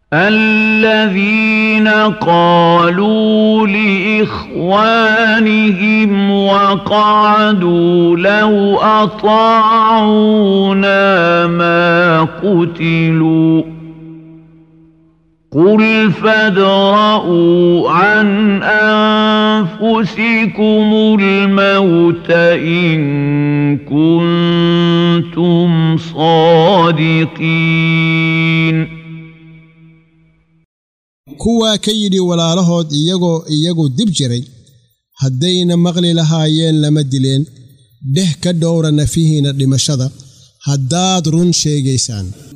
الذين قالوا لإخوانهم وقعدوا لو أطاعونا ما قتلوا قل فادرءوا عن أنفسكم الموت إن كنتم صادقين kuwaa ka yidhi walaalahood iyagoo iyagu dib jiray haddayna maqli lahaayeen lama dileen dheh ka dhowra nafihiinna dhimashada haddaad run sheegaysaan